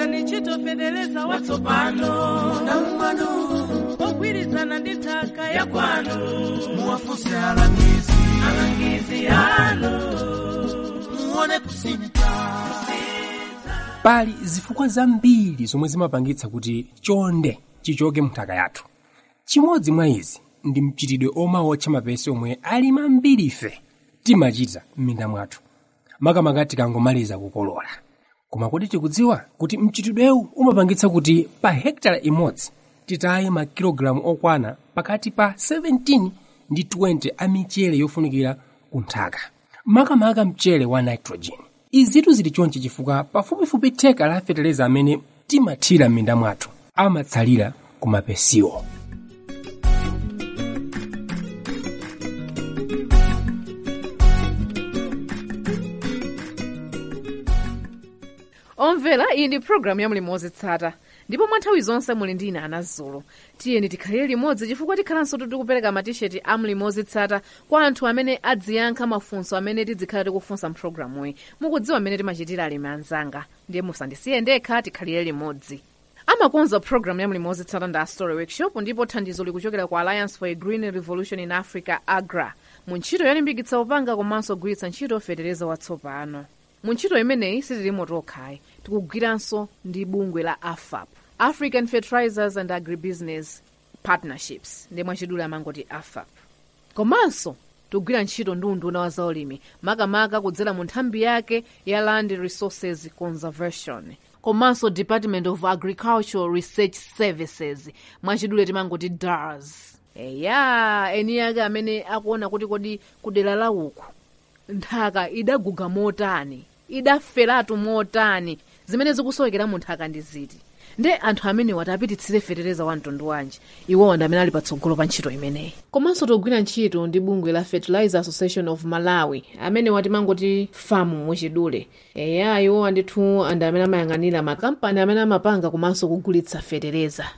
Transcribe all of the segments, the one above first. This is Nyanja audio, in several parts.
gwiritsani ntchito fetereza watsopano namumano ogwirizana ndi nthaka ya kwanu muwafunse alangizi alangizi anu muone kusinta pali zifukwa zambiri zomwe zimapangitsa kuti chonde chichoke munthaka yathu chimodzi mwa izi ndi mchitidwe oma wotcha mapesi omwe ali mambiri ife timachita m'minda mwathu makamaka tikangomaliza kukolola koma kodi tikudziwa kuti mchitidwewu umapangitsa kuti pa hekitala imodzi titaye makilogalamu okwana pakati pa 17 ndi 20 a michere yofunikira ku nthaka makamaka mchere wa nitrogen izitu zili chonchi chifukwa pafupifupi theka la feteleza amene timathira m'minda mwathu amatsalira ku mapesiwo omvera iyi ndi programu ya mulimo wozitsata ndipo mwa nthawi zonse muli ndi ine anazulu tiyeni tikhalire limodzi chifukwa tikhalanso tikupereka matisheti a mulimo wozitsata kwa anthu amene adziyankha mafunso amene tidzikhala tikufunsa mpulogalamuyi mukudziwa amene timachitira alimi anzanga ndiye musandisiye ndekha tikhalire limodzi amakonza programu ya mulimo wozitsata ndi astory workshop ndipo thandizo likuchokera ku alliance for a green revolution in africa agra mu ntchito yolimbikitsa upanga komanso kugwiritsa ntchito fetereza watsopano mu ntchito imeneyi sitilimo tokhayi tikugwiranso ndi bungwe la afap african fertilizers and agribusiness partnerships ndi mwachidule amangoti afap komanso tikugwira ntchito ndi unduna wa zaulimi makamaka kudzera mu nthambi yake ya land resources conservation komanso department of agricultural research services mwachidule timangoti dars eya eni ake amene akuona kuti kodi kudera la uku nthaka idaguga motani idaferatu motani zimene zikusowekera mu nthaka ndi ziti nde anthu amenewa tapititsire fetereza wa mtundu wanji iwowa ndi amene ali patsogolo pa ntchito imeneyi komanso togwira ntchito ndi bungwe la fertilizer association of malawi amene timangoti famu muchidule eya iwowa ndithu andi amene amayang'anira makampani amene amapanga komanso kugulitsa fetereza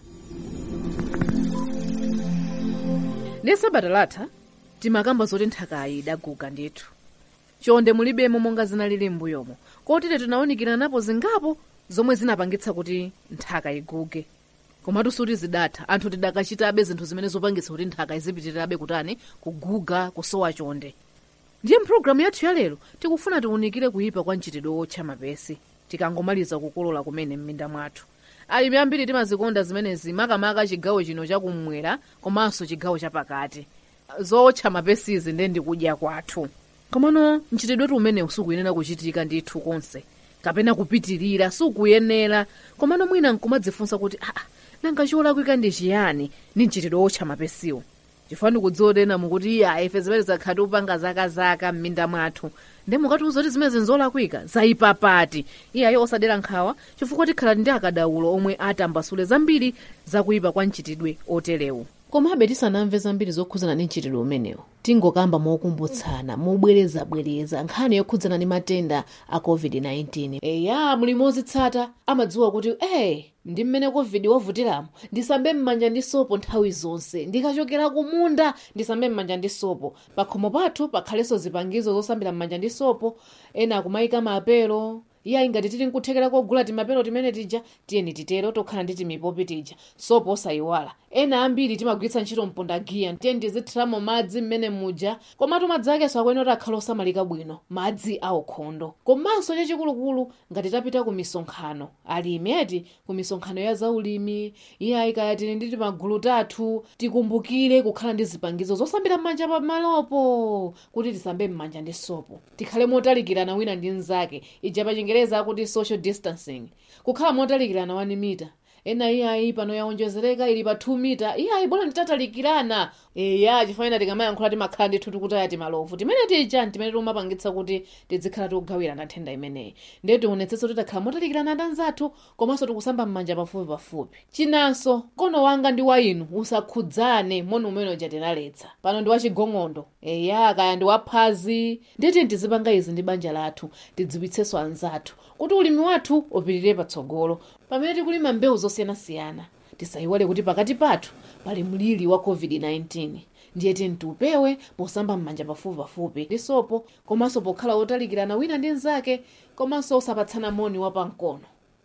ndi sabata latha timakamba zoti nthakayi idaguga ndithu chonde mulibemo monga zinalili m'mbuyomo kotero tinawunikira napo zingapo zomwe zinapangitsa kuti nthaka iguge komatu suti zidatha anthu tidakachitabe zinthu zimene zopangitsa kuti nthaka izipitirirabe kutani kuguga kusowa chonde ndiye mpulogalamu yathu ya lero tikufuna tiwunikire kuyipa kwa mchitidwe wotcha mapesi tikangomaliza kukolola kumene m'minda mwathu alimi ambiri timazikonda zimenezi makamaka chigawo chino chakummwera komanso chigawo chapakati zotcha mapesizi ndiye ndikudya kwathu komano mchitidwetu umene sukuyenera kuchitika ndithu konse kapena kupitirira sukuyenera komano mwina nkumadzifunsa kuti aa nanga cholakwika ndi chiyani ndi mchitidwe wotcha mapesiwo chifukwa ndikudziwa tena mukuti iya ife zimene zakhati upanga zakazaka m'minda mwathu ndi mukatiuza kuti zimene zinzolakwika zayipa pati iyayo osadera nkhawa chifukwa tikhala ndi akadaulo omwe atambasule zambiri zakuyipa kwa mchitidwe oterewu komabe tisanamve zambiri zokhudzana ndi mchitidwe umenewu tingokamba mokumbutsana mobwerezabwereza nkhani yokhudzana ndi matenda a covid-19 eya mulimi wozitsata amadziwa kuti eh ndi mmene covid wavutiramo ndisambe m'manja ndi sopo nthawi zonse ndikachokera kumunda ndisambe m'manja ndi sopo pakhomo pathu pakhalenso zipangizo zosambira m'manja ndi sopo ena akumayika mapelo iye ingati tili nkuthekera kogula timapelo timene tija tiyeni titero tokhala ndi timipopi tija sopo osayiwala ena ambiri timagwiritsa ntchito mpondagiya tiyeni tizithiramo madzi mmene muja komatu madzi akenso akuyenera akhala osamalika bwino madzi aukhondo komanso chachikulukulu ngati tapita ku misonkhano alimi eti ku misonkhano ya zaulimi iye ayikaya tili ndi timagulu tathu tikumbukire kukhala ndi zipangizo zosambira m'manja pamalopo kuti tisambe m'manja ndi sopo tikhale motalikirana wina ndi mnzake ija pa chingereza akuti social distancing kukhala motalikirana 1 mita ena iyayi pano yaonjezereka ili pa 2 mita iyayi bwana nditatalikirana eya chifukwa tikamayankhula timakhala ndithu tikutaya timalovu timene tija timene timapangitsa kuti tizikhala tikugawirana nthenda imeneyi ndiye tionetsetse kuti takhala motalikirana ndi anzathu komanso tikusamba m'manja pafupi pafupi chinanso kono wanga ndi wa inu usakhudzane moni umene uja tinaletsa pano ndi wachigong'ondo eya kaya ndi waphazi ndiyeti tizipanga izi ndi banja lathu tidziwitsenso anzathu kuti ulimi wathu upitirire patsogolo pamene tikulima mbewu zosiyanasiyana tisayiwale kuti pakati pathu pali mliri wa covid-19 ndiye tiyeni tiupewe posamba m'manja pafupi pafupi ndi sopo komanso pokhala otalikirana wina ndi mnzake komanso osapatsana moni wapamkono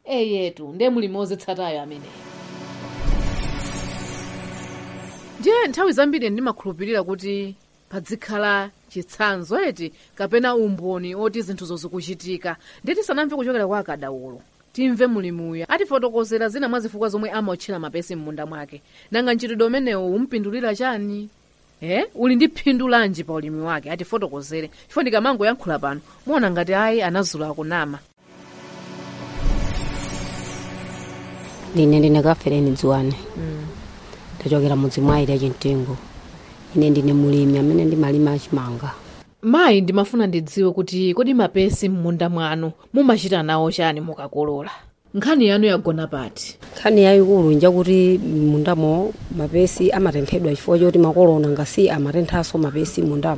eyetu ndiye mulimi wozitsatayo ameneyo ndiye nthawi zambiri ndimakhulupirira kuti padzikhala chitsanzo eti kapena umboni oti zinthuzo zikuchitika ndiye tisanamve kuchokera kwa akadaulo timve mulimuyo atifotokozera zina mwa zifukwa zomwe amaotchera mapesi m'munda mwake nanga mchitidwe umenewu umpindulira chani eh uli ndi phindu lanji pa ulimi wake atifotokozere chifukwa ndikamangoyankhula pano muona ngati ayi anazula akunama ndine ndine kafereni dziwane ndachokera mudzi mwa ayi chimtengo ine ndine mulimi amene ndimalima achimanga mayi ndimafuna ndidziwe kuti kodi mapesi m'munda mwanu mumachita nawo chani mukakolola nkhani yanu yagona pati nkhani yayikulu njakuti mundamo mapesi amatenthedwa chifukwa choti makolo nangasi amatenthanso mapesi mundamo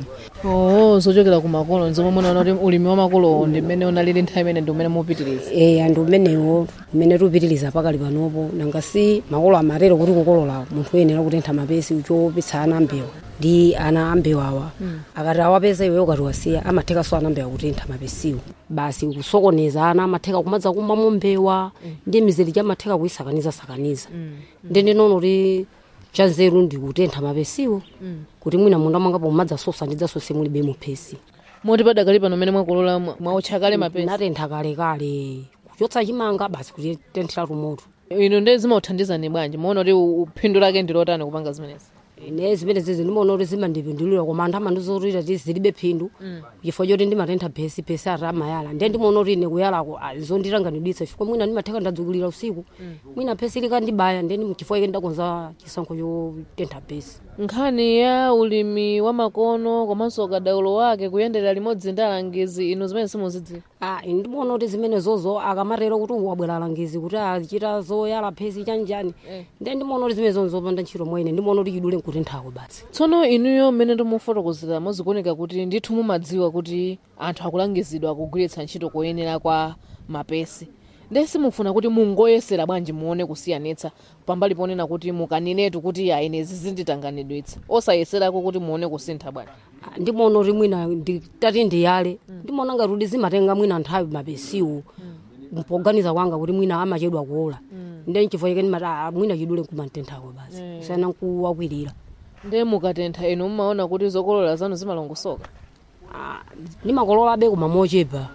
oo zochokera ku makolo nzomwe munaona kuti ulimi wa makolo ndi mmene unalili nthawi imene ndi umene mupitiriza e anthu umenewo umene tupitiriza pakali panopo nangasi makolo amatero kuti kukolola munthu uyenera kutentha mapesi chopitsa ana ambewa ndi ana ambewawa akati awapeza iweyo ukati wasiya amathekanso ana ambewa kutentha mapesiwo basi kusokoneza ana amatheka kumadza kumbamo mbewa ndi mizeri chamatheka kuyisakaniza-sakaniza ndi ndinono kuti chanzeru ndi kutentha mapesiwo kuti mwina munda mwangapo mumadzasosa ndidzasose mulibe muphesi moti padakali pano mmene mwakolola mwa- mwaotcha kale mapesi natentha kalekale kuchotsa chimanga basi kutitenthera tumoto ino ndi zimauthandizani bwanji muona kuti u- uphindu lake ndi lotani kupanga zimenezi ne zimene zizi ndimaona kuti zimandipindulira koma anthu amandizotira ti zilibe phindu chifukwa choti ndimatentha phesi phesi ati amayala ndiye ndimaona kuti ine kuyalako ah, zonditanganidwitsa chifukwa mwina ndimatheka ndadzukilira usiku mwina phesi likandibaya ndiye chifukwa ike ndakonza chisankho chotentha phesi nkhani ya ulimi wa makono komanso ukadaulo wake kuyendera limodzi ndi alangizi ino zimene simuzidziwa Ah, ine ndimaona kuti zimenezozo akamatero kuti wabwera alangizi kuti achita zoyala phesi chanjani ndiye ndimaona kuti zimenezo zopanda ntchito mwa ine ndimaona kuti chidule nkutenthako basi tsono inuyo mmene ndimufotokozera muzikuoneka kuti ndithu mumadziwa kuti anthu akulangizidwa kugwiritsa ntchito koyenera kwa mapesi ndiye simufuna kuti mungoyesera bwanji muone kusiyanitsa pambali ponena kuti mukanenetu kuti ya ine zizinditanganidwitsa osayeserako kuti muone kusintha bwanji Ah, ndimaona kuti mwina ndi- tati ndiyale ndimaona ngati kuti zimatenga mwina nthawi mapesiwo mpoganiza kwanga kuti mwina amachedwa kuola ndiye nchifukwa chake ndimati ah, mwina chidule nkumatenthako basi sana nkuwakwirira ndiye mukatentha inu mumaona kuti zokolola zanu zimalongosoka Ah, ndimakololabe koma mochepa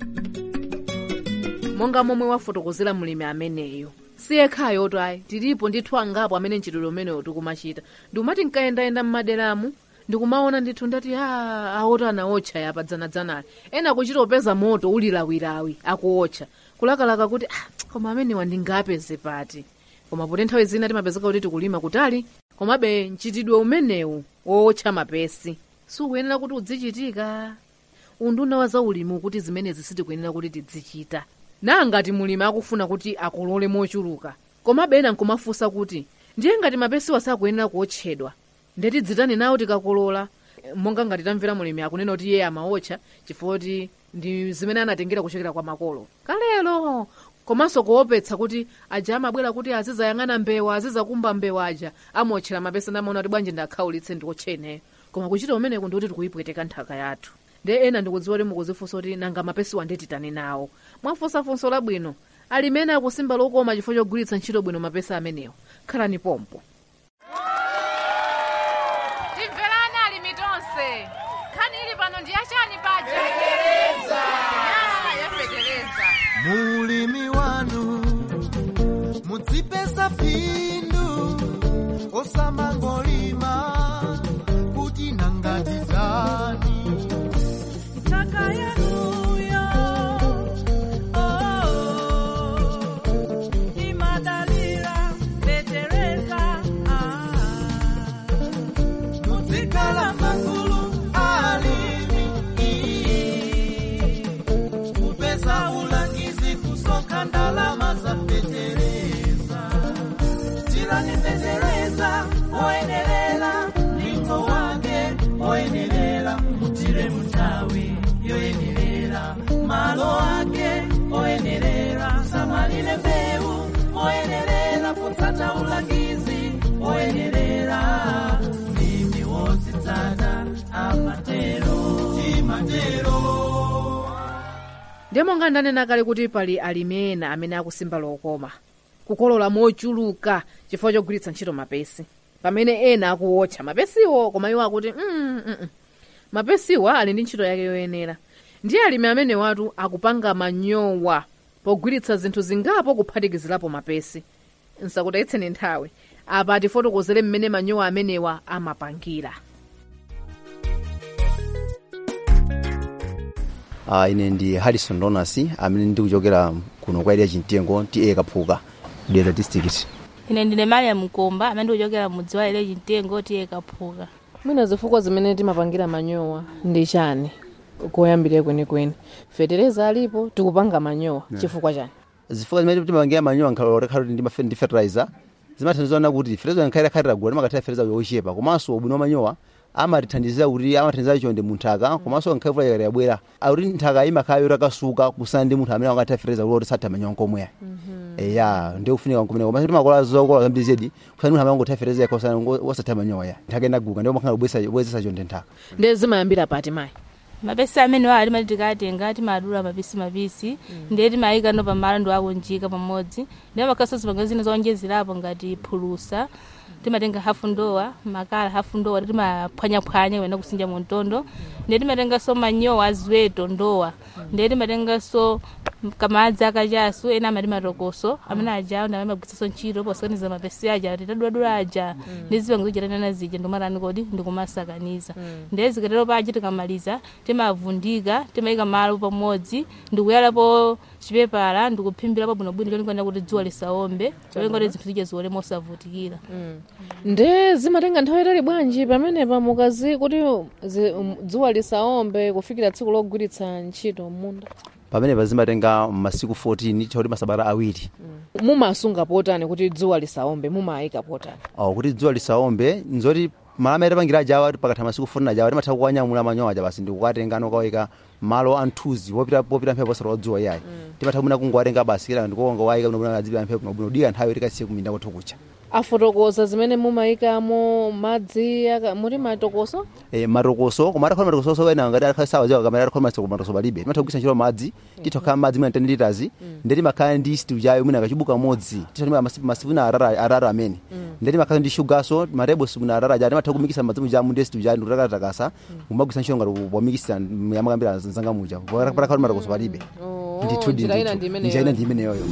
monga momwe wafotokozera mlimi ameneyo siyekhayo tayi tilipo ndithu angapo amene mchitidwe umenewo tikumachita ndikumati nkayendayenda mmaderamu ndikumaona ndithu ndati a aota anaotcha yapa dzanadzanali ena kuchita upeza moto ulilawilawi akuotcha kulakalaka kuti ah, koma amenewa ndingapeze pati koma poti nthawi zina timapezeka kuti tikulima kutali komabe mchitidwe umenewu wootcha mapesi sukuyenera kuti udzichitika unduna wa zaulimi kuti zimenezi sitikuyenera kuti tidzichita nangati mulimi akufuna kuti akolole mochuluka komabe ena nkumafunsa kuti ndiye ngati mapesiwa sakuyenera kuotchedwa ndeti dzitani nawo tikakolola Eh, monga ngati tamvera mulimi akunena kuti iye amaotcha chifukwa kuti ndi zimene anatengera kuchokera kwa makolo kalelo komanso kuopetsa kuti aja amabwera kuti azizayang'ana mbewa azizakumba mbewa aja amaotchera mapesi ndamaona kuti bwanji ndakhaulitse ndiotcheneyo koma kuchita umeneku ndikuti tikuyipweteka nthaka yathu ndi ena ndikudziwa kuti mukuzifunsa kuti nanga mapesiwa ndetitani nawo mwafunsa funso labwino alimene akusimba lokoma chifukwa chogwiritsa ntchito bwino mapesi amenewo khalani pompo timverani alimi tonse nkhani ili pano ndi yachani paja yapetereza mulimi wanu mudzipeza phindu osamangolima kuti nangatizani Nthaka yanuyo, oh, imadalira, tetereza, ah. muzikhala magulu alimi kupeza ulangizi kus ndiye monga ndanena kale kuti pali alimi ena amene akusimba lokoma kukolola mochuluka chifukwa chogwiritsa ntchito mapesi pamene ena akuwotcha mapesiwo koma iwo akuti mm, mm, mm. mapesiwa ali ndi ntchito yake yoyenera ndiye alimi amene watu akupanga manyowa pogwiritsa zinthu zingapo kuphatikizirapo mapesi nsakutayitseni nthawi apa tifotokozere mmene manyowa amenewa amapangira uh, ine ndi harrison donas amene ndikuchokera kuno kwa area chimtengo ti kaphuka dera district ine ndine mariam mkomba amene ndikuchokera mudzi wa area chimtengo tiye kaphuka mwina zifukwa zimene timapangira manyowa ndi chani koyambirira kwenikweni fetereza alipo tikupanga manyowa chifukwa chani zifukwa zimene timapangira manyowa nkhalolekhala kuti ndimafe ndi fertilizer zimathandizana kuti fertilizer nkhalira khalira gula timakatira fertilizer yochepa komanso ubwino wa manyowa amatithandizira kuti amathandizira chonde munthaka komanso nkhaivula yakati yabwera akuti nthaka imakhala yotakasuka kusana ndi munthu amene akatira fertilizer kuti satha manyowa nkomweya eya ndiye kufunika nkomene komanso timakola zokola zambiri zedi kusana munthu amene angotira fertilizer yakosana wasatha manyowa ya nthaka inaguka ndiye makhala kubwezesa chonde nthaka ndiye zimayambira pati mayi mapesi amenewa ali mati tikatenga timadula mapisi mapisi ndiye timayika no pamalo ndi akunjika pamodzi ndiye makhaso zipangizo zina zowonjezerapo ngati phulusa timatenga hafu ndowa makala hafu ndowa timaphwanyaphwanya kapena kusinja mu mtondo ndiye timatenganso manyowa aziweto ndowa ndiye timatenganso kamadzi akachasu ena amati matokoso amene ajawo ndi amene amagwiritsanso ntchito posakaniza mapesi aja kuti taduladula aja ndi zipangizo chatanena zija ndikumatani kodi ndikumasakaniza ndiye zikatero paja tikamaliza timavundika timayika malo pamodzi ndikuyalapo chipepala ndikuphimbirapo bwinobwino cholinga kuti dzuwa lisaombe cholinga kuti zinthu zija ziwole mosavutikira nde zimatenga nthawi itali bwanji pamenepa mukazi kuti zi- um, dzuwa lisaombe kufikira tsiku logwiritsa ntchito munda pamenepa zimatenga masiku 14 chakuti masabata awiri mumasunga potani kuti dzuwa lisaombe mumayika potani oh, kuti dzuwa lisaombe nzoti malama atapangira ajawa pakatha masiku 14 ajawa timatha kuwanyamula manyowa aja basi ndikukatenga nokawika malo anthuzi popita popita mphepo posera dzuwa iyayi timatha kumuna kungowatenga basi kila ndikuonga wayika bwinobwino adzipita mphepo bwinobwino dika nthawi tikasiye kuminda kwathu kucha afotokoza zimene mumayikamo madzi aka- muti matokoso e, matokoso koma atakhala matokoso ena ngati atakhala sawa ziwa kamene atakhala matokoso matokoso palibe timatha kugwisa ntchito madzi titokhala madzi mwina 10 liters ndi timakhala ndi stew chayo mwina kachibuka modzi titha masipuna arara arara amene ndi timakhala ndi shugaso marebo sipuna arara aja timatha kumikisa madzi mujamu ndi stew chayo ndikutakataka kumagwisa ntchito ngati pomikisa yamakambira zanga muja patakhala matokoso palibe ndithu njira ina ndithu ndi njira ina imeneyo ndi imeneyoyo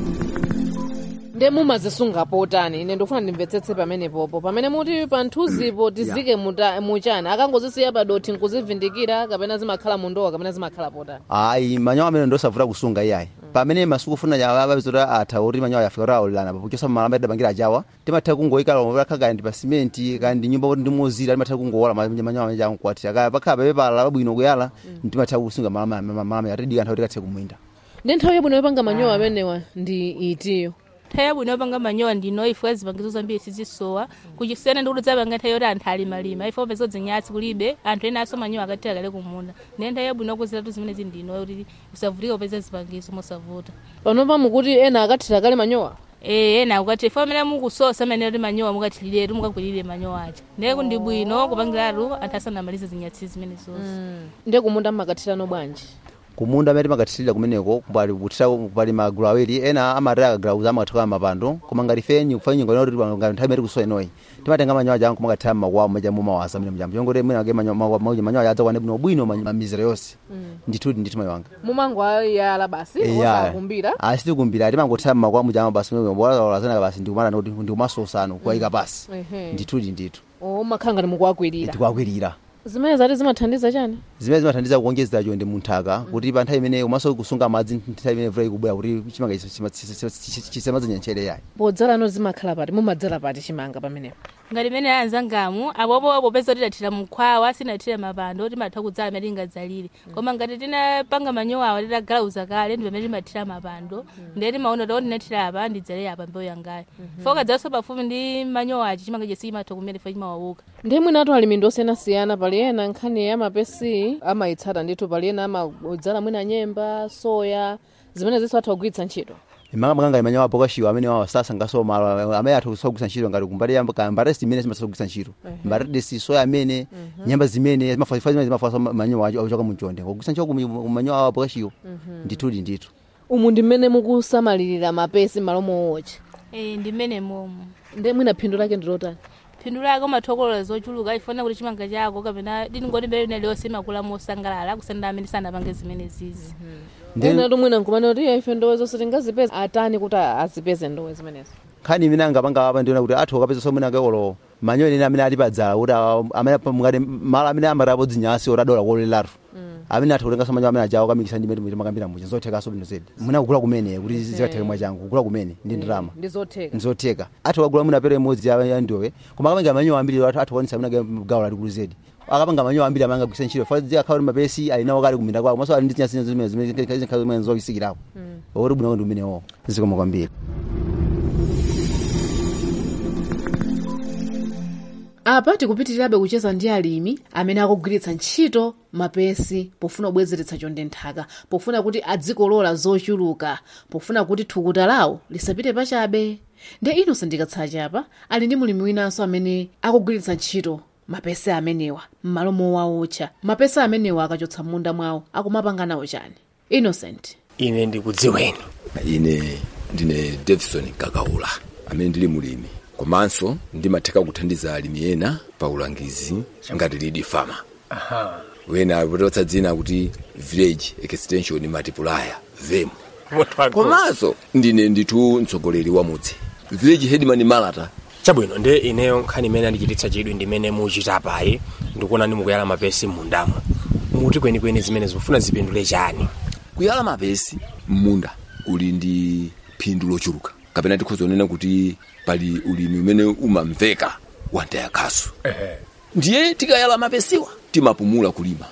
nde mumazisunga potani ine ndikufuna ndimvetsetse pamenepopo pamene muti panthuzipo tizike muta- muchani akangozisiya padoti nkuzivindikira kapena zimakhala mundowa kapena zimakhala potani ayi manyawa amene ndosavuta kusunga iyayi pamene masuku funa avazota atha kuti manyawa yafika kuti aolelana pakuchosa malamba tidapangira ajawa timatha kungoyika lakha kandi pa simenti kandi nyumba kuti ndimozira timatha kungowola manyawa ameneja ankukwatira kaya pakhala papepala pabwino kuyala timatha kusunga malamba atidika nthawi tikathe kumwinda ndi nthawi yabwino yopanga manyowa amenewa ndi itiyo nthawi yabwino yopanga manyowa ndino ifo zipangizo zambiri sizisowa kuchisiyana ndi kuti dzapanga nthawi yoti anthu alimalima ifo pezo zinyatsi kulibe anthu ena aso manyowa akatira kale kumunda ndiye nthawi yabwino yokuziratu zimene zindino kuti usavutika upeza zipangizo mosavuta panopa mukuti ena akathira kale manyowa Eh, ena ukati ifo amene mukusosa amene kuti manyowa mukathiriretu mukakwirire manyowa aja ndiye kuti ndi bwino kupangiratu anthu asanamalize zinyatsi zimene zonse ndiye kumunda makathirano bwanji kumunda amene timakathirira kumeneko kupali kutira kupali magulu awiri ena amataya akagulauza amakathawa mapando koma ngati fenyi kufa nyingo inoti ngati nthawi imene tikusowa inoyi timatenga manyowa aja kumakathira makwawo maja mumawaza mene mjambo chongoti mwina ake manyowa aja adzakwane bwino bwino mamizero yonse ndithu ndithu mayiwanga mumangoyala basi osakumbira asitikumbira timangothira makwawo mujama basi bolazanaka basi ndikumana kuti ndikumasosano kuwayika pasi Ehe. ndithudi ndithu o makhala ngati mukuwakwirira tikuwakwirira zimene zati zimathandiza chani zimene zimathandiza kuonjezera chonde munthaka kuti pa nthawi imene umaso kusunga madzi nthawi imene mvula ikubwera kuti chimanga chisemadzanya ntchere yayi podzalano zimakhala pati mumadzala pati chimanga pamenepo ngati imene anzangamu apopo popeza tidathira mukhwawa sinathira mapando timatha kudzala imene tingadzalire koma ngati tinapanga manyowawa titagalauza kale ndi pamene timathira mapando ndiye timaona kuti ndinathira apa ndidzale apa mbewu yangayo foka dzaso pafupi ndi manyowachi chimanga chesi chimatha kumene fo chimawauka ndiye mwinatu alimi ndi osiyanasiyana pali ena nkhani ya mapesi amayitsata ndithu pali ena amadzala mwina nyemba soya zimene zinso atha kugwiritsa ntchito imanga makanga imanyawa apokashiwa amene wawa sasangaso malo amene athu kusogwisa ntchito ngati kumbali yamba ka mbare zimene zimasogwisa ntchito mbare desi soya amene nyamba zimene zimafa zimene zimafa manyowa achoka munjonde kugwisa ntchito kumanyowa apokashiwa ndithudi ndithu umu ndi mmene mukusamalirira mapesi m'malo mowocha Eh, ndi mmene momo ndi mwina phindu lake ndilotani phindu lake umathokolola zochuluka ifuna kuti chimanga chako kapena ndingoti mbere ina liyonse imakula mosangalala kusenda amene sanapange zimene zizi ena tumwina nkumane kuti "Iya, ife ndowe zonse tingazipeze atani kuti azipeze ndowe zimenezo nkhani imene angapanga apa ndiona kuti athu akapeza somwe nakekolo manyo ene amene ali padzala kuti awa- amene pa- ngati malo amene amatapo dzinyasi oti adola kolelatu amene athu kutenga somanyo amene ajawo kamikisa ndi mene makambira muja zothekaso bwino zedi muna kugula kumene kuti zikatheke mwachangu kugula kumene ndi ndalama ndi zotheka nzotheka athu akagula mwina pere imodzi ya ya ndowe koma akapanga manyowa ambiri athu athu kuonesa amene gawo lalikulu zedi akapanga manyowa ambiri amene angagwisa ntchito fa akhawa kuti mapesi ali nawo kale kuminda kwawo maso ali ndi zinyasi zimene zimene zinkhala zimene zokisikirapo oti bwino ndi umenewo zikoma kwambiri apa tikupitirirabe kucheza ndi alimi amene akugwiritsa ntchito mapesi pofuna kubwezeretsa chonde nthaka pofuna kuti adzikolola zochuluka pofuna kuti thukuta lawo lisapite pachabe nde inonse ndikatsala chapa ali ndi mulimi winanso amene akugwiritsa ntchito mapesi amenewa m'malo mowawotcha mapesi amenewa akachotsa m'munda mwawo akumapanga nawo chani innocent ine ndikudziweni ine ndine davison kakaula amene ndili mulimi komanso ndimatheka kuthandiza alimi ena pa ulangizi ngati lead farmer wena apototsa dzina kuti village extension multiplier vemu komanso ndine ndithu mtsogoleri wa mudzi village headman malata chabwino nde ineyo nkhani imene andichititsa chidwi ndimene muchita payi ndikuona ndi mukuyala mapesi m'mundamo muti kwenikweni zimene zikufuna zipindule chani kuyala mapesi m'munda kuli ndi phindu lochuluka kapena tikhoza kunena kuti pali ulimi umene umamveka wantaya khasu ndiye tikayala mapesiwa timapumula kulima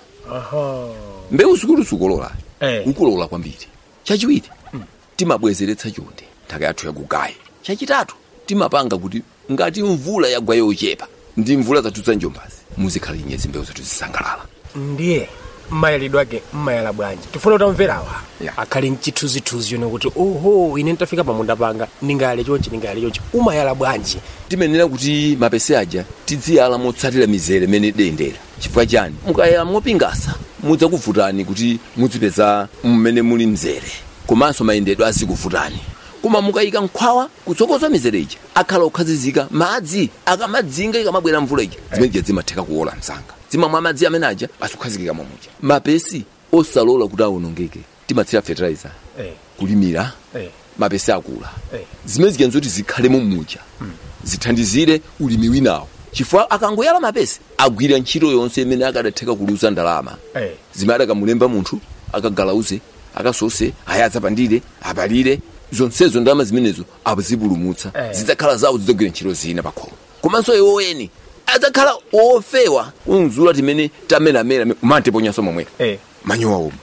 mbewu zikulu zikolola Eh. ukolola kwambiri chachiwiri timabwezeretsa chonde nthaka yathu yakugayi chachitatu timapanga kuti ngati mvula yagwa yochepa ndi mvula zathu za njombazi muzikhala inyezi mbewu zathu zisangalala ndiye mmayalidwe ake mmayala bwanji tifuna kutamverawa Yeah. akhale mchithunzithunzi yone kuti oho ine nditafika pamunda panga ndingayale chonchi ndingayale chonchi umayala bwanji timenera kuti mapesi aja tiziyala motsatira mizere imene dendera chifukwa chani mukayala mopingasa mudzakuvutani kuti muzipeza mmene muli mzere komanso mayendedwe azikuvutani koma mukayika nkhwawa kutsokoza mizere ija akhala okhazizika madzi akamadzinga ikamabwera mvula ija zimenija zimatheka kuwola msanga zimamwa madzi amene aja azikukhazikika mwamuja mapesi osalola kuti awonongeke timatsira fertilizer Eh. kulimira Eh. mapesi akula Eh. zimene zigenza kuti zikhalemo mmuja zithandizire ulimi winawo chifukwa akangoyala mapesi agwira ntchito yonse imene akadatheka kuluza ndalama Eh. zimene adakamulemba munthu akagalauze akasose ayadzapandire apalire zonsezo ndalama zimenezo azipulumutsa Eh. zidzakhala zawo zidzagwira ntchito zina pakhomo komanso iwo eni adzakhala ofewa unzula timene tamenamera umantiponyaso momwera Eh. manyowa omwe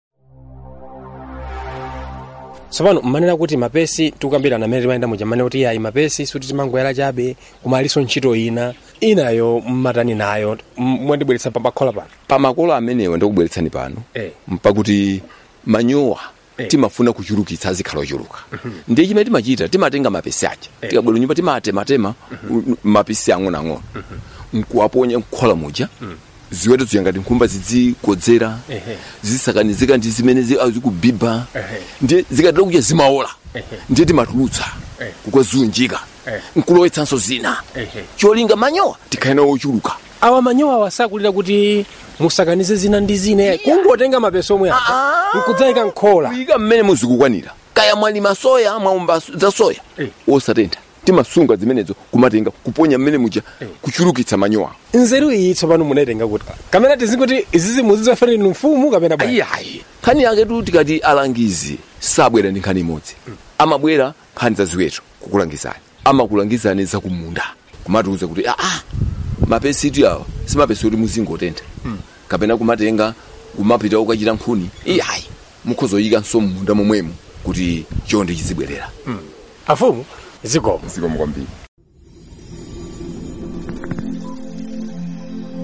tsopano mmanena kuti mapesi tikukambirana amene timayenda muja mmene kuti ayi mapesi suti timangoyala chabe koma aliso ntchito ina inayo mmatani nayo m- mwandibweretsa pambakhola pano pamakolo amenewa ndikubweretsani pano Eh. mpakuti manyowa Eh. timafuna kuchulukitsa azikhala ochuluka ndiye chimene timachita timatenga mapesi aja tikabwera nyumba timatema u- mapesi ang'onoang'ono nkuwaponya nkhola muja ziweto ziya ngati nkhumba zidzikodzera Ehe. zisakanizika ndi zimene zi- ah, zikubiba Ehe. ndiye zikatera kuja zimaola Ehe. ndiye timatulutsa Eh. kukwazunjika Eh. nkulowetsanso zina Ehe. cholinga manyowa tikhale ochuluka awa manyowa awasakulira kuti musakanize zina ndi zina kungotenga mapesi omwe aja nkudzayika nkhola kuyika mmene muzikukwanira kaya mwalima soya mwaumba za soya Eh. osatentha timasunga zimenezo kumatenga kuponya mmene muja kuchulukitsa manyowa nzeru iyi tsopano munaitenga kuti kamene tizikuti izizi muzizafanira inu mfumu kapena bwanji ayiayi nkhani yake tu tikati alangizi sabwera ndi nkhani imodzi amabwera nkhani za ziweto kukulangizani amakulangizani zakumunda kumatiuza kuti aa mapesi itu awa simapesi kuti muzingotentha kapena kumatenga kumapita ukachita nkhuni iyayi mukhozoyikanso mmunda momwemo kuti chonde chizibwerera afumu zikomo zikomo kwambiri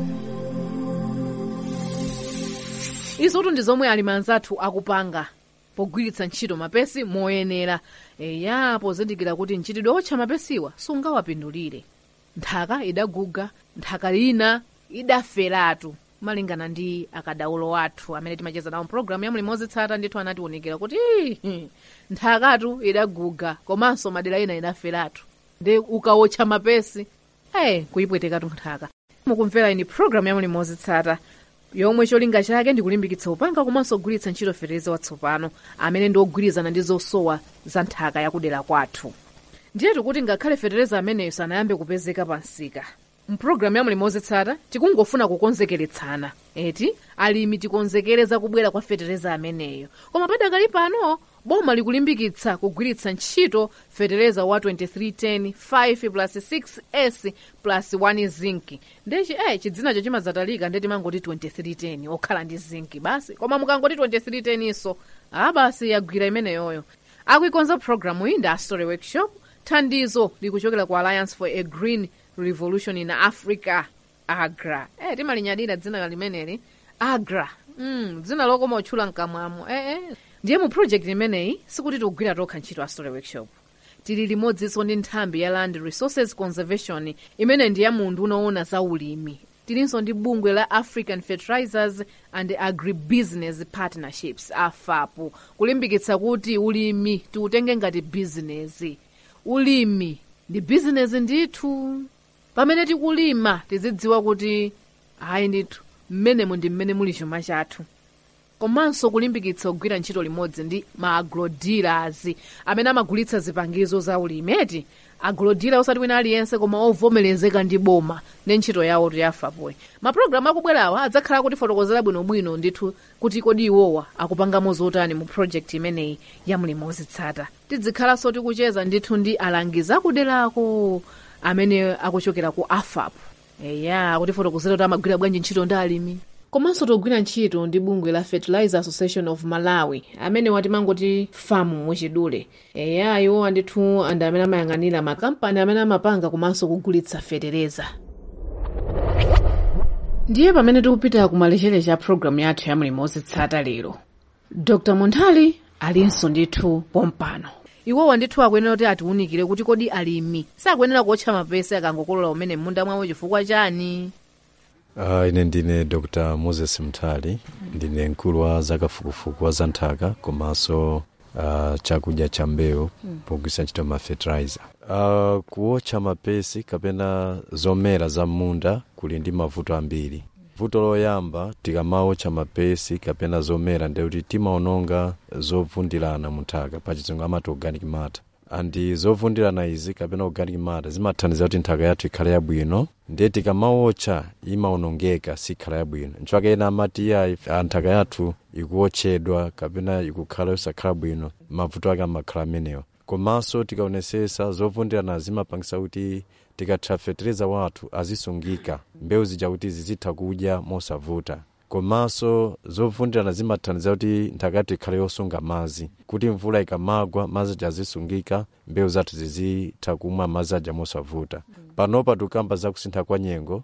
izotu ndi zomwe alimi anzathu akupanga pogwiritsa ntchito mapesi moyenera eya pozindikira kuti mchitidwe otcha mapesiwa sungawapindulire nthaka idaguga nthaka ina idaferatu malingana ndi akadaulo athu amene timacheza nawo mpulogalamu ya mlimi wozitsata ndithu anatiwunikira kuti "Ii, nthakatu idaguga komanso madera ina idaferatu ndi ukawotcha mapesi eh kuyipwetekatu nthaka mukumvera ini pulogalamu ya mlimi wozitsata yomwe cholinga chake ndikulimbikitsa upanga komanso kugwiritsa ntchito fetereza watsopano amene ndi ogwirizana ndi zosowa za nthaka yakudera kwathu ndiyetu kuti ngakhale fetereza ameneyo sanayambe kupezeka pa msika mpulogalamu ya mlimi wozitsata tikungofuna kukonzekeretsana eti alimi tikonzekereza kubwera kwa fetereza ameneyo koma padakali pano boma likulimbikitsa kugwiritsa ntchito fetereza wa 2310 5 plus 6s plus 1 zinc ndechi eh chidzinacho chimazatalika ndeti mangoti 2310 okhala ndi zinc basi koma mukangoti 2310 iso ah basi yagwira imeneyoyo akuikonza programu iyi ndi astory workshop thandizo likuchokera ku alliance for a green revolution in africa agra eh timalinyadira dzina limeneli agra mm, dzina lokoma otchula mkamwamo eh, eh. ndiye mu project imeneyi sikuti tikugwira tokha ntchito a story workshop tili limodzinso ndi nthambi ya land resources conservation imene ndi ya munthu unaona za ulimi tilinso ndi bungwe la african fertilizers and agribusiness partnerships afapo kulimbikitsa kuti ulimi tiutenge ngati bizinesi ulimi ndi bizinesi ndithu pamene tikulima tizidziwa kuti ayi ndithu mmenemu ndi mmene muli chuma chathu komanso kulimbikitsa kugwira ntchito limodzi ndi ma agrodealers amene amagulitsa zipangizo za ulimi eti agrodealer osati wina aliyense koma ovomerezeka ndi boma ndi ntchito yawo tiyafapoyi mapulogalamu akubwerawa adzakhala kutifotokozera bwinobwino ndithu kuti kodi iwowa akupangamo zotani mu project imeneyi ya mlimi wozitsata tidzikhalanso tikucheza ndithu ndi alangizi akuderako amene akuchokera ku afap eya kutifotokozera kuti amagwira bwanji ntchito ndi alimi komanso togwira ntchito ndi bungwe la fertilizer association of malawi amene watimangoti famu muchidule eya iwowa ndithu andi amene amayang'anira makampani amene amapanga komanso kugulitsa fetereza ndiye pamene tikupita kumalechereche a programu yathu ya mlimi wozitsata lero dr munthali alinso ndithu pompano iwowa ndithu akuyenera kuti atiwunikire kuti kodi alimi sakuyenera kuotcha mapesi akangokolola umene m'munda mwawo chifukwa chani Uh, ine ndine dr moses mthali ndine mkulu wa zakafukufuku wa za nthaka komanso uh, chakudya cha mbewu Mm. pogwiritsa ntchito ma fertilizer uh, kuotcha mapesi kapena zomera za munda kuli ndi mavuto ambiri vuto loyamba tikamaotcha mapesi kapena zomera ndekuti timaononga zovundilana mu nthaka pachizungu amati organic matter andi zovundilana izi kapena organic matter zimathandiza kuti nthaka yathu ikhale yabwino ndiye tikamaotcha imaonongeka sikhala yabwino nchifukwa ena amati iya "Ah, nthaka yathu ikuotchedwa kapena ikukhala yosakhala bwino mavuto ake amakhala amenewa komanso tikaonesesa zovundilana zimapangisa kuti tikatha fetereza wathu azisungika mbewu zija kuti zizitha kudya mosavuta komanso zovundilana zimathandiza kuti nthaka yathu ikhale yosunga madzi kuti mvula ikamagwa madzi aja azisungika mbewu zathu zizitha kumwa madzi aja mosavuta panopa tikukamba zakusintha kwa nyengo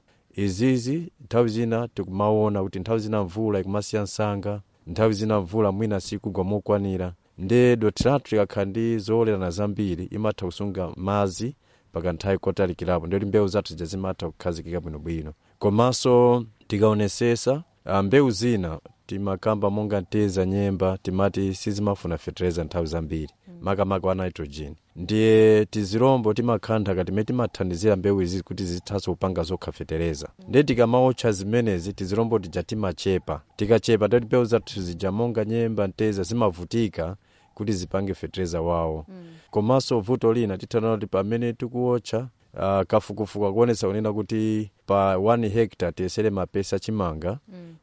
izizi nthawi zina tikumaona kuti nthawi zina mvula ikumasiya msanga nthawi zina mvula mwina sikugwa mokwanira nde dothi lathu likakhala ndi zowolerana zambiri imatha kusunga madzi paka nthawi kotalikirapo ndiyoti mbewu zathu zija zimatha kukhazikika bwinobwino komanso tikaonesesa ah, mbewu zina timakamba monga nteza nyemba timati sizimafuna fetereza nthawi zambiri makamaka wa nitrogen ndiye tizirombo timakhala nthaka timene timathandizira mbewu izi kuti zithanso kupanga zokha fetereza ndiye tikamaotcha zimenezi tizirombo tija timachepa tikachepa ndiyoti mbewu zathu zija monga nyemba nteza zimavutika kuti zipange fetereza wawo komanso vuto lina tithanana kuti pamene tikuotcha uh, kafukufuku akuonesa kunena kuti pa 1 hectare tiyesere mapesi achimanga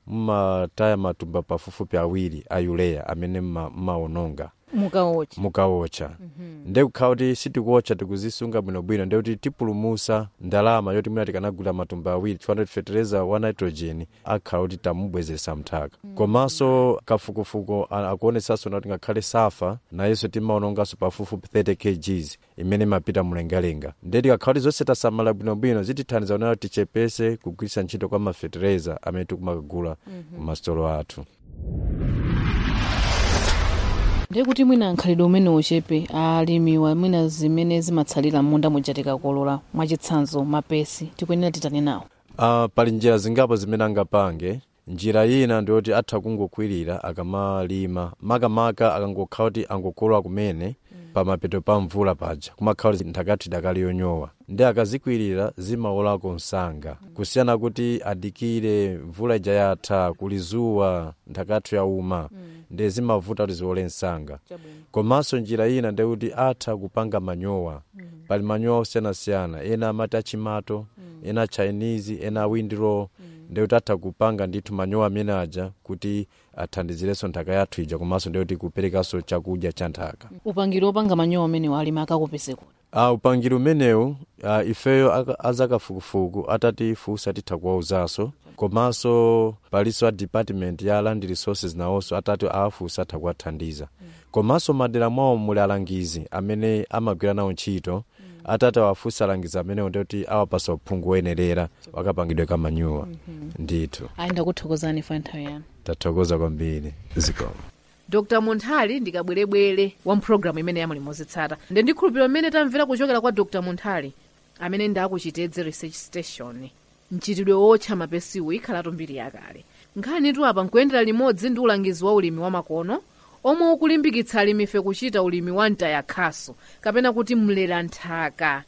mumataya matumba pafupifupi awiri a uleya amene mma- mmaononga mukaotcha mukaotcha ndekukhala kuti sitikuotcha tikuzisunga bwinobwino ndekuti tipulumusa ndalama yoti mwina tikanagula matumba awiri chifukwa kuti fetereza wa nitrogen akhala kuti tamubwezesa mthaka komanso kafukufuku a- akuonesanso nati ngakhale safa nayenso timaononganso pafupifupi 30 kgs imene imapita mlengalenga ndiye tikakhala kuti zonse tasamala bwinobwino zitithandiza kunena kuti tichepese kugwiritsa ntchito kwa mafetereza amene tikumakagula Mhm. ku masitolo athu ndiye kuti mwina nkhalidwe umene uchepe alimiwa mwina zimene zimatsalira munda muja tikakolola mwachitsanzo mapesi tikuyenera titani nawo uh, pali njira zingapo zimene angapange njira ina ndiyoti atha kungokwirira akamalima makamaka akangokhala kuti angokolola kumene pamapeto pa mvula paja kumakhala kuti nthakati idakali yonyowa ndi akazikwirira zimaolako msanga kusiyana kuti adikire mvula ija yatha kuli zuwa nthakati yauma ndi zimavuta kuti ziole msanga komanso njira ina ndiyekuti atha kupanga manyowa pali manyowa osiyanasiyana ena amati achimato ena chinese ena windrow ndiyekuti atha kupanga ndithu manyowa amene aja kuti athandizirenso nthaka yathu ija komanso ndiyekuti kuperekanso chakudya cha nthaka upangiri wopanga manyowa amene alimi akakupezeko uh, upangiri umenewu uh, ifeyo aka- azakafukufuku atatifunsa titha kuwauzanso komanso palinso a department ya land resources nawonso atati awafunsa atha kuwathandiza komanso madera mwawo muli alangizi amene amagwira nawo ntchito atati awafunsa alangizi amenewo ndiyoti awapasa uphungu woyenerera wakapangidwe ka manyowa ndithu ayi ndakuthokozani fa nthawi yanu tathokoza kwambiri zikoma dr munthali ndikabwerebwere wa mpulogalamu imene yamuli mozitsata nde ndikhulupirira mmene tamvera kuchokera kwa dr munthali amene ndakuchitedze research station mchitidwe wotcha mapesiwo ikhalatu mbiri yakale nkhani tu apa nkuyendera limodzi ndi ulangizi wa ulimi wa makono omwe ukulimbikitsa alimife kuchita ulimi wa mtayakhaso kapena kuti mlera nthaka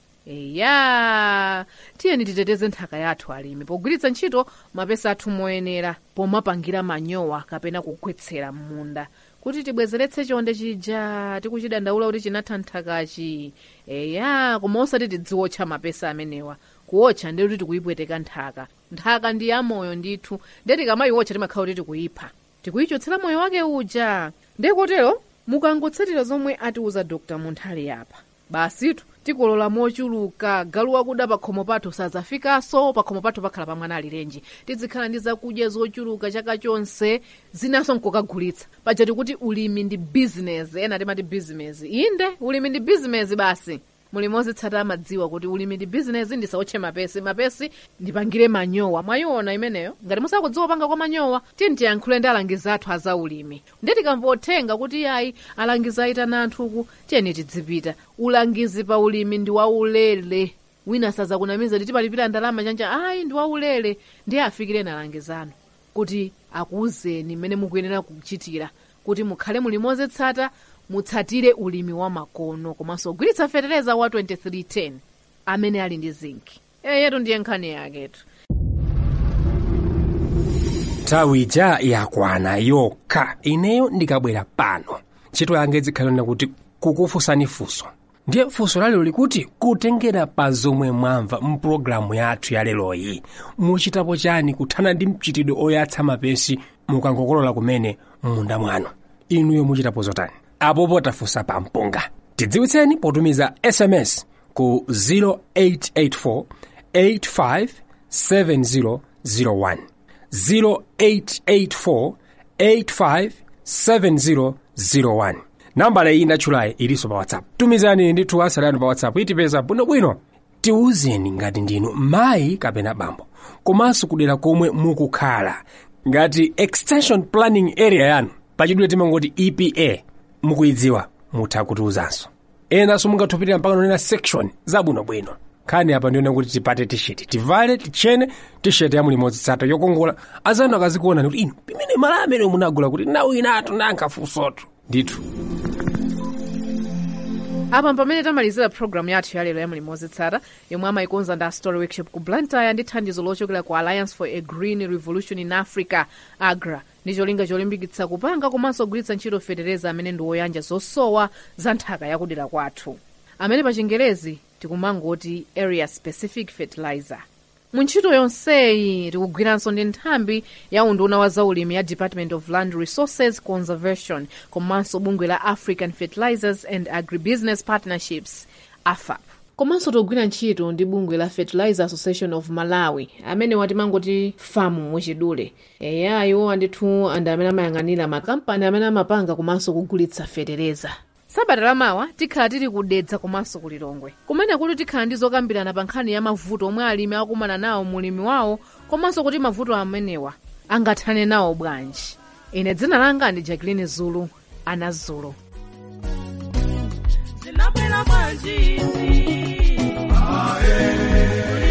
eya tiyeni titeteze nthaka yathu alimi pogwiritsa ntchito mapesi athu moyenera pomapangira manyowa kapena kugwetsera m'munda kuti tibwezeretse chonde chija tikuchidandaula kuti chinatha nthakachi eya koma osati tidziwotcha mapesi amenewa kuwotcha ndi kuti tikuyipweteka nthaka nthaka ndi yamoyo ndithu nde tikamayiwotcha timakhala kuti tikuyipha tikuyichotsera moyo wake uja nde kotero mukangotsatira zomwe atiuza dr munthali apa basitu tikolola mochuluka galu wakuda pa khomo pathu sadzafikanso pa khomo pathu pakhala pa mwana alirenji tizikhala ndi zakudya zochuluka chaka chonse zinanso nkokagulitsa paja tikuti ulimi ndi bizinesi ena timati bizinesi inde ulimi ndi bizinesi basi mulimi ozitsata amadziwa kuti ulimi ndi bizinesi ndisawotche mapesi mapesi ndipangire manyowa mwayiona imeneyo ngati musakudziwa panga kwa manyowa tiyeni tiyankhule ndi alangizi athu aza ulimi ndi tikamvothenga kuti yayi alangizi ayitana anthuku tiyeni tidzipita ulangizi pa ulimi ndi waulere wina sazakunamiza kuti tipalipira ndalama chanja ayi ndi waulere ndiye afikireni alangizi anu kuti akuwuzeni mmene mukuyenera kuchitira kuti mukhale mulimi ozitsata mutsatire ulimi wa makono komanso kugwiritsa fetereza wa 2310 amene ali ndi zinki eyetu ndiye nkhani yaketu nthawi ija yakwana yokha ineyo ndikabwera pano ntchito yanga izikhalira kuti kukufunsani funso ndiye funso lalero likuti kutengera pa zomwe mwamva mpulogalamu yathu ya leroyi muchitapo chani kuthana ndi mchitidwe oyatsa mapesi mukangokolola kumene m'munda mwanu inuyo muchitapo zotani apopo tafunsa pa mpunga tidziwitseni potumiza sms ku 0884 857001 0884857001 nambala iyi ndatchulayi ilinso pa whatsapp tumizani ndithu asali anu pa whatsapp itipeza bwinobwino tiwuzeni ngati ndinu mayi kapena bambo komanso kudera komwe mukukhala ngati extension planning area yanu pachidule timangoti epa mukuyidziwa mutha kutiwuzanso enanso mungathupirira mpaka nonena section zabwinobwino nkhani apa ndiona kuti tipate tisheti tivale tichene tisheti ya mulimo zitsata yokongola azanu akazikuona kuti inu pimene mala amene munagula kuti nawu inatu nankhafusotu ndithu apa pamene tamalizira programu yathu yalero ya mulimo wozitsata yomwe amayikonza ndi story workshop ku blantyre ndi thandizo lochokera ku alliance for a green revolution in africa agra ndi cholinga cholimbikitsa kupanga komanso kugwiritsa ntchito fetereza amene ndi woyanja zosowa za nthaka yakudera kwathu amene pa chingerezi tikumangoti area specific fertilizer mu ntchito yonseyi tikugwiranso ndi nthambi ya unduna wa zaulimi ya department of land resources conservation komanso bungwe la african fertilizers and agribusiness partnerships afap komanso tikugwira ntchito ndi bungwe la fertilizer association of malawi amene watimangoti famu muchidule eya iwo andithu andi amene amayang'anira makampani amene amapanga komanso kugulitsa fetereza sabata lamawa tikhala tili kudedza komanso kulilongwe kumene kuti tikhala ndi zokambirana pa nkhani ya mavuto omwe alimi akumana nawo mulimi wawo komanso kuti mavuto amenewa angathane nawo bwanji ine dzina langa ndi jacqueline zulu ana zulu mwanjiti. Kuli